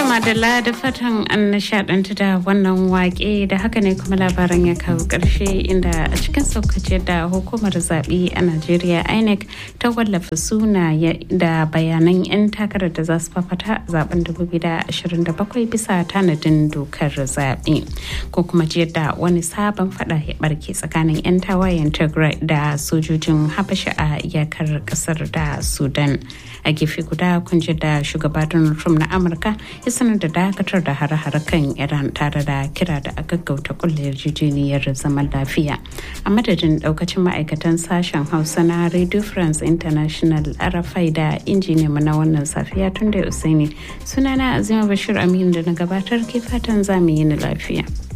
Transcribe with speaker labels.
Speaker 1: madalla da fatan an nishadantu da wannan wake da haka ne kuma labaran ya kawo karshe inda a cikin saukace da hukumar zaɓe a najeriya inec ta wallafa suna da bayanan 'yan takarar da za su fafata zaben 2027 bisa tanadin dokar zaɓe ko kuma jiyar da wani sabon fada ya barke tsakanin 'yan tawayen tigray da sojojin habasha a iyakar kasar da sudan a gefe guda kun ji da shugaba donald trump na amurka ya sanar da dakatar da hare-hare kan iran tare da kira da a gaggauta kulle yarjejeniyar zaman lafiya a madadin daukacin ma'aikatan sashen hausa na radio france international arafai da injiniya na wannan safiya tun da usaini sunana azima bashir amin da na gabatar ke fatan zamu yi ni lafiya